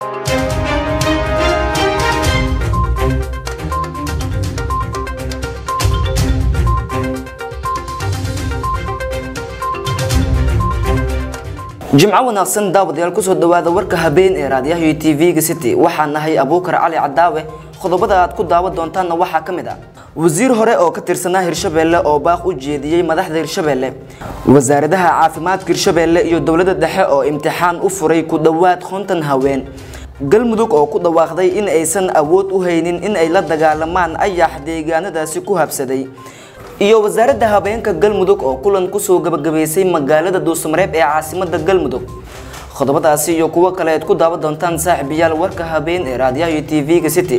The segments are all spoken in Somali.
jimco wanaagsan daawadayaal kusoo dhawaada warka habeen ee raadiyaha iyo tv-ga city waxaa nahay abuukar cali cadaawe qodobada aad ku daawan doontaanna waxaa ka mid ah wasiir hore oo ka tirsanaa hirshabeelle oo baaq u jeediyey madaxda hirshabeelle wasaaradaha caafimaadka hirshabeelle iyo dowladda dhexe oo imtixaan u furay ku dhowaad konton haween galmudug oo ku dhawaaqday in aysan awood u haynin in ay la dagaalamaan ayax deegaanadaasi ku habsaday iyo wasaaradda habeenka galmudug oo kulan kusoo gabagabaysay magaalada duusamareeb ee caasimada galmudug qodobadaasi iyo kuwo kale aad ku daawan doontaan saaxiibayaal warka habeen ee raadiyaha iyo tv-ga city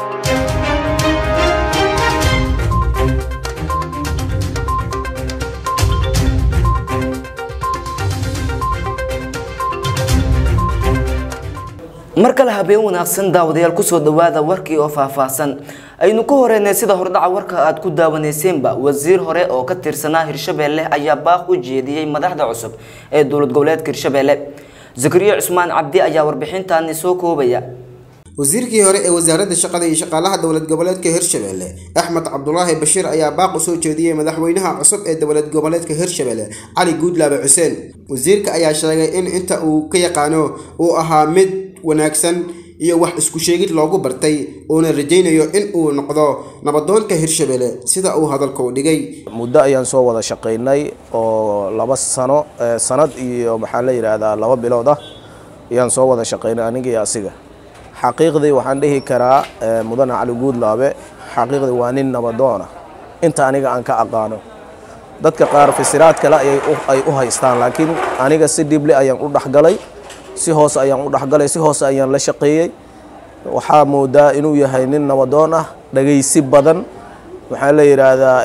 mar kale habeen wanaagsan daawadayaal kusoo dhawaada warkii oo faahfaahsan aynu ku horeynay sida hordhaca warka aad ku daawaneyseenba wasiir hore oo ka tirsanaa hirshabeelle ayaa baaq u jeediyey madaxda cusub ee dowlad goboleedka hirshabeelle zakariya cusmaan cabdi ayaa warbixintaani soo koobaya wasiirkii hore ee wasaaradda shaqada iyo shaqaalaha dowlad goboleedka hirshabelle axmed cabdulaahi bashiir ayaa baaq u soo jeediyey madaxweynaha cusub ee dowlad goboleedka hirshabelle cali guudlaabe xuseen wasiirka ayaa sheegay in inta uu ka yaqaano uu ahaa mid wanaagsan iyo wax isku sheegid loogu bartay uuna rajaynayo in uu noqdo nabadoonka hirshabelle sida uu hadalka u dhigay muddo ayaan soo wada shaqaynay oo laba sano sanad iyo maxaa la yidhaahdaa laba bilood ah ayaan soo wada shaqaynay aniga iyo asiga xaqiiqdii waxaan dhihi karaa mudane cali guudlaabe xaqiiqdii waa nin nabadoona inta aniga aan ka aqaano dadka qaar fasiraad kale ay u haystaan laakiin aniga si dhible ayaan u dhexgalay si hoose ayaan u dhexgalay si hoose ayaan la shaqeeyey waxaa moodaa inuu yahay nin nabadoon ah dhagaysi badan waxaa la yidhaahdaa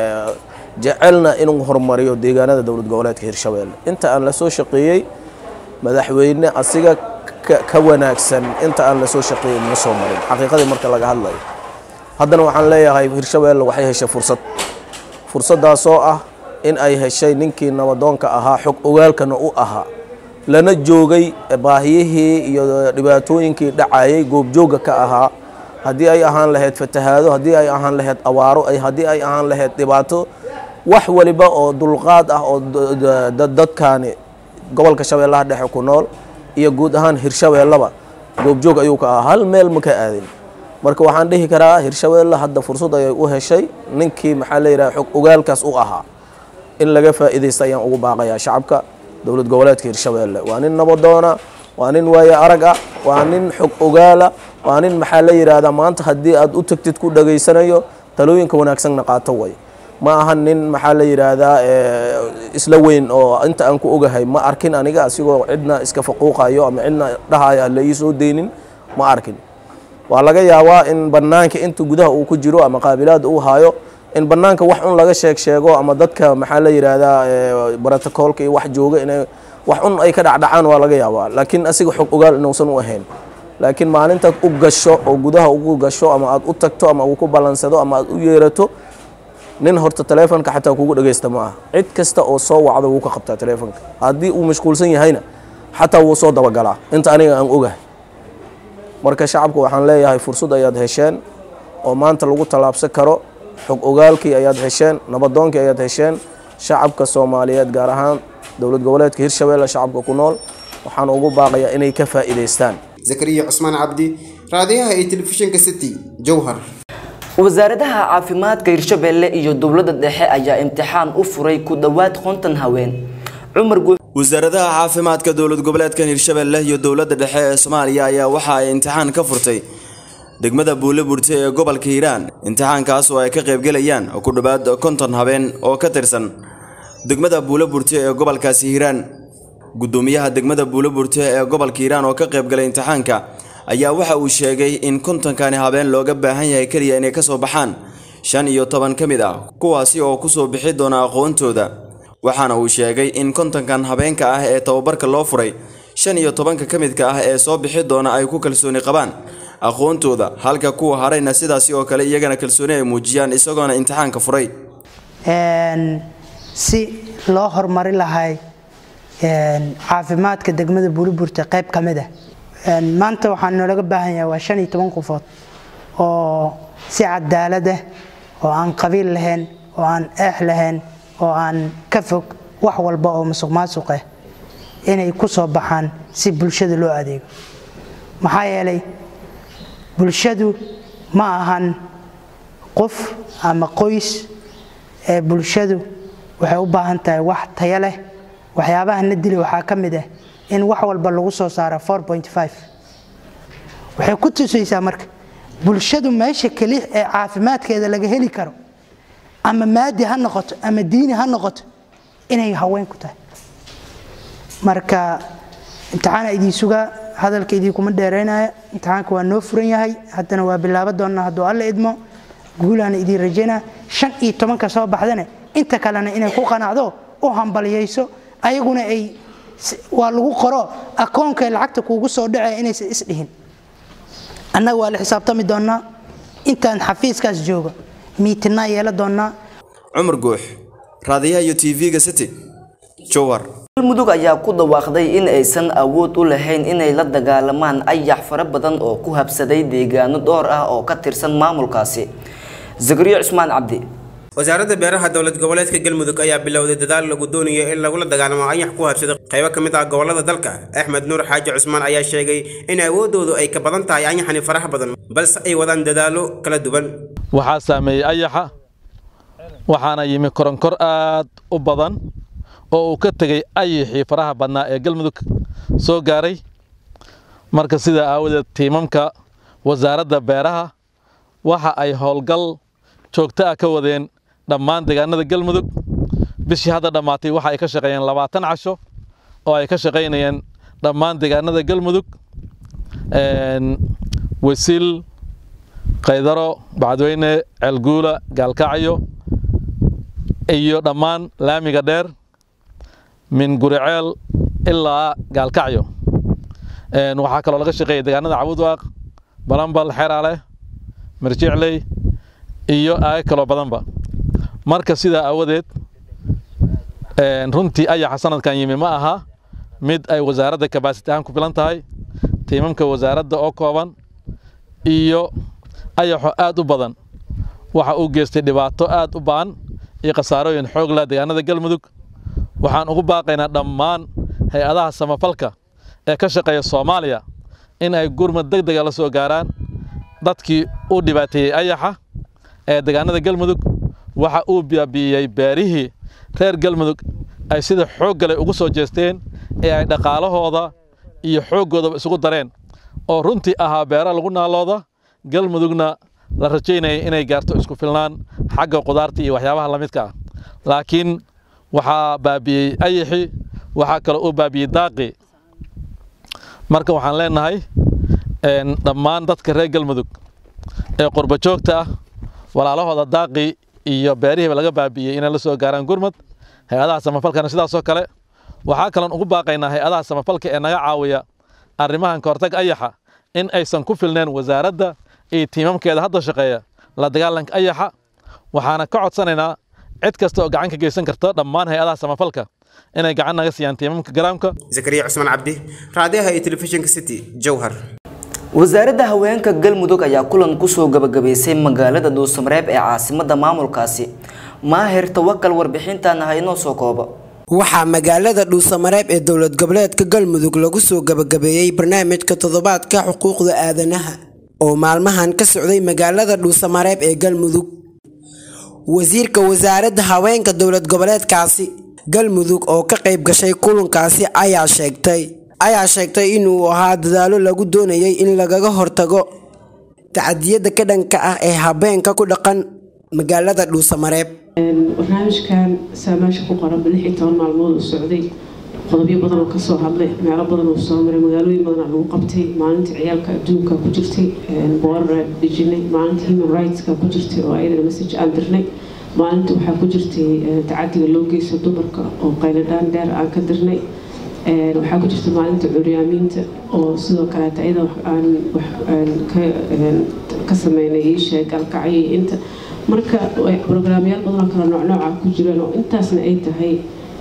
jecelna inuu horumariyo deegaanada dowlad goboleedka hirshabelle inta aan lasoo shaqeeyey madaxweyne asiga ka wanaagsan inta aan lasoo shaqeeyey ma soo marin xaqiiqadii marka laga hadlayo haddana waxaan leeyahay hirshabelle waxay heshay fursad fursaddaasoo ah in ay heshay ninkii nabadoonka ahaa xog ogaalkana u ahaa lana joogay baahiyihii iyo dhibaatooyinkii dhacayay goobjoogga ka ahaa haddii ay ahaan lahayd fatahaado haddii ay ahaan lahayd awaaro haddii ay ahaan lahayd dhibaato wax waliba oo dulqaad ah oo dadkaani gobolka shabeellaha dhexe ku nool iyo guud ahaan hirshabeellaba goobjoog ayuu ka ahaa hal meel ma ka aadin marka waxaan dhihi karaa hirshabeelle hadda fursad ayay u heshay ninkii maxaa la yidhaha xog ogaalkaas u ahaa in laga faa'iidaysta ayaan ugu baaqayaa shacabka dowlad goboleedka hirshabelle waa nin nabadoona waa nin waaye arag ah waa nin xog ogaala waa nin maxaa la yidhaahdaa maanta haddii aad u tagtid ku dhageysanayo talooyinka wanaagsanna qaato way ma aha nin maxaa la yidhaahdaa isla weyn oo inta aan ku ogahay ma arkin aniga asigoo cidna iska faquuqayo ama cidna dhahaya la ii soo deynin ma arkin waa laga yaabaa in banaanka inta gudaha uu ku jiro ama qaabilaada uu haayo in banaanka wax un laga sheeg sheego ama dadka maxaa la yidhaahdaa brotocoolka iyo wax jooga inay wax un ay ka dhacdhacaan waa laga yaabaa laakiin asiga xog ogaal inuusan u ahayn laakiin maalintaad u gasho oo gudaha ugu gasho ama aad u tagto ama uu ku ballansado ama aad u yeerato nin horta taleefonka xataa kugu dhagaysta ma aha cid kasta oo soo wacdo wuu ka qabtaa taleefonka haddii uu mashquulsan yahayna xataa wuu soo dabagalaa inta aniga aan ogahay marka shacabka waxaan leeyahay fursad ayaad hesheen oo maanta lagu tallaabsan karo xog ogaalkii ayaad hesheen nabadoonkii ayaad hesheen shacabka soomaaliyeed gaar ahaan dowlad goboleedka hirshabelle shacabka ku nool waxaan ugu baaqayaa inay ka faa'iidaystaan zakariya cusmaan cabdi raadiyaha iyo telefishinka city jowhar wasaaradaha caafimaadka hirshabeelle iyo dowladda dhexe ayaa imtixaan u furay ku dhowaad konton haween cumar guux wasaaradaha caafimaadka dowlad goboleedkan hirshabelle iyo dowladda dhexe ee soomaaliya ayaa waxa ay imtixaan ka furtay degmada buule burte ee gobolka hiiraan imtixaankaas oo ay ka qaybgelayaan ku dhowaad konton habeen oo ka tirsan degmada buule burte ee gobolkaasi hiiraan gudoomiyaha degmada buule burte ee gobolka hiiraan oo ka qaybgalay imtixaanka ayaa waxa uu sheegay in kontonkani habeen looga baahan yahay keliya inay ka soo baxaan shan iyo toban ka mid ah kuwaasi oo kusoo bixi doona aqoontooda waxaana uu sheegay in kontonkan habeenka ah ee tababarka loo furay shan iyo tobanka ka midka ah ee soo bixi doona ay ku kalsooni qabaan aqoontooda halka kuwa harayna sidaasi oo kale iyagana kalsooni ay muujiyaan isagoona imtixaanka furay si loo horumari lahay caafimaadka degmada buuliburta qayb ka mid ah maanta waxaa noolaga baahan yahay waa shan iyo toban qofood oo si cadaalad ah oo aan qabiil lahayn oo aan eex lahayn oo aan ka fog wax walba oo musuq maasuq ah inay ku soo baxaan si bulshada loo adeego maxaa yeelay bulshadu ma ahan qof ama qoys ee bulshadu waxay u baahan tahay wax tayo leh waxyaabaha na dili waxaa ka mid ah in wax walba lagu soo saaro waxay ku tusaysaa marka bulshadu meesha keli ee caafimaadkeeda laga heli karo ama maadi ha noqoto ama diini ha noqoto inay haween ku tahay marka imtixaana idii sugaa hadalka idii kuma dheeraynaya imtixaanka waa noo furan yahay haddana waa bilaabo doonnaa hadduu alla idmo guulaana idiin rajaynaa shan iyo tobanka soo baxdana inta kalena inay ku qanacdo u hambalyayso ayaguna ay waa lagu qoro akoonkay lacagta kuugu soo dhacee inaysan isdhihin annaga waa la xisaabtami doonnaa intaan xafiiskaas joogo miitinaa yeela doonnaa cumar guux raadiyaha iyo tv-ga city jowhar galmudug ayaa ku dhawaaqday in aysan awood u lahayn inay la dagaalamaan ayax fara badan oo ku habsaday deegaano dhowr ah oo ka tirsan maamulkaasi zakariya cusmaan cabdi wasaaradda beeraha dowlad goboleedka galmudug ayaa bilowday dadaal lagu doonayo in lagula dagaalamo ayax ku habsaday qaybo ka mid ah gobolada dalka axmed nuur xaaji cusmaan ayaa sheegay in awoodoodu ay ka badan tahay ayaxani faraha badan balse ay wadaan dadaallo kala duwan waxaa saameeyey ayaxa waxaana yimi koronkor aad u badan oo uu ka tegey ayaxii faraha badnaa ee galmudug soo gaaray marka sidaa aawadeed tiimamka wasaaradda beeraha waxa ay howlgal joogto ah ka wadeen dhammaan deegaanada galmudug bishii hadda dhammaatay waxa ay ka shaqeeyeen labaatan casho oo ay ka shaqaynayeen dhammaan deegaanada galmudug wasiil qaydaro bacadweyne ceelguula gaalkacyo iyo dhammaan laamiga dheer min guriceel ilaa gaalkacyo waxaa kaloo laga shaqeeyay deegaanada cabudwaaq balambal xeraale mirjicley iyo aaga kaloo badanba marka sidaa aawadeed runtii ayaxa sanadkan yimi ma aha mid ay wasaaradda kabaasiti ahaan ku filan tahay tiimamka wasaaradda oo kooban iyo ayaxo aad u badan waxa uu geystay dhibaato aad u ba'an iyo khasaarooyin xoog leh deegaanada galmudug waxaan ugu baaqaynaa dhammaan hay-adaha samafalka ee ka shaqeeya soomaaliya in ay gurmad deg dega la soo gaaraan dadkii u dhibaateeyey ayaxa ee deegaanada galmudug waxa uu baabi'iyey beerihii reer galmudug ay sida xooggale ugu soo jeesteen ee ay dhaqaalahooda iyo xooggoodaba isugu dareen oo runtii ahaa beera lagu naalooda galmudugna la rajaynayay inay gaarto isku filnaan xagga qudaarta iyo waxyaabaha la midka ah laakiin waxaa baabi'iyey ayaxii waxaa kaloo uu baabi'iyey daaqii marka waxaan leenahay dhammaan dadka reer galmudug ee qurba joogta ah walaalahooda daaqii iyo beerihiiba laga baabi'iyey inay la soo gaaraan gurmad hay-adaha samafalkana sidaasoo kale waxaa kaloon ugu baaqaynaa hay-adaha samafalka ee naga caawiya arrimahan kahortag ayaxa in aysan ku filneen wasaaradda iyo tiimamkeeda hadda shaqeeya la dagaalanka ayaxa waxaana ka codsanaynaa cid kasta oo gacan ka geysan karta dhammaan hay-adaha samafalka inay gacan naga siiyaan tiimamka garaamka zakariya cusmaan cabdi raadiyaha iyo telefishinka city jowhar wasaaradda haweenka galmudug ayaa kulan kusoo gabagabaysay magaalada dhuusamareeb ee caasimada maamulkaasi maahir tawakal warbixintan ha inoo soo koobo waxaa magaalada dhuusamareeb ee dowlad goboleedka galmudug lagu soo gabagabeeyey barnaamijka toddobaadka xuquuqda aadanaha oo maalmahan ka socday magaalada dhuusamareeb ee galmudug wasiirka wasaaradda haweenka dowlad goboleedkaasi galmudug oo ka qayb gashay kulankaasi ayaa sheegtay ayaa sheegtay inuu ahaa dadaalo lagu doonayay in lagaga hortago tacadiyada ka dhanka ah ee habeenka ku dhaqan magaalada dhuusamareeb barnaamijkan saamaasha ku qoran lix iyo toban maalmood uu socday qodobyo badan oo kasoo hadlay meelo badan uu soo maray magaalooyin badan lagu qabtay maalinta ciyaalka adduunka ku jirtay boorar dejinay maalinta human rightska ku jirtay oo ayadana message aan dirnay maalinta waxaa ku jirtay tacadiga loo geysto dumarka oo qayladhaan dheer aan ka dirnay waxaa ku jirta maalinta curyaamiinta oo sidoo kaleeta iyada aan ka sameynay iisheeg galkacyo inta marka brograamyaal badan oo kale noocnooca ku jiraan oo intaasna ay tahay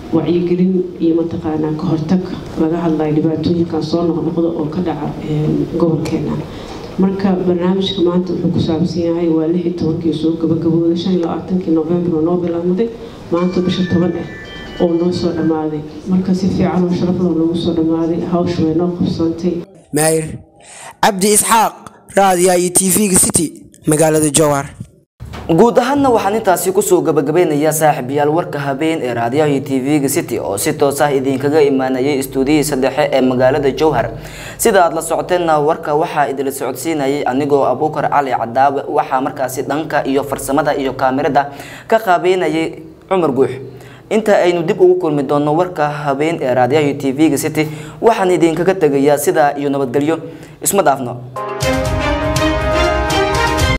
wacyigelin iyo mataqaanaa ka hortag laga hadlayo dhibaatooyinkan soo noqnoqda oo ka dhaca gobolkeena marka barnaamijka maanta wuxuu ku saabsan yahay waa lix iyo tobankii soo gabagabooday shan iyo labaatankii november oo noo bilaabmaday maanta bisha toban ah oo noo soo dhammaaday marka si fiican oo sharaf loo noogu soo dhammaaday hawsha way noo qabsoontay maayir cabdi isxaaq raadiyaha iyo tv-ga city magaalada jowhar guud ahaanna waxaan intaasi kusoo gabagabeynayaa saaxiibayaal warka habeen ee raadiyaha iyo tv-ga city oo si toos ah idinkaga imaanayay istuudiyihiisa dhexe ee magaalada jowhar sida aad la socoteenna warka waxaa idila socodsiinayay anigoo abuukar cali cadaawe waxaa markaasi dhanka iyo farsamada iyo kaamirada ka qaabeynayay cumar guux inta aynu dib ugu kulmi doonno warka habeen ee raadiyaha iyo tv-ga city waxaan idinkaga tegayaa sidaa iyo nabadgelyo isma dhaafno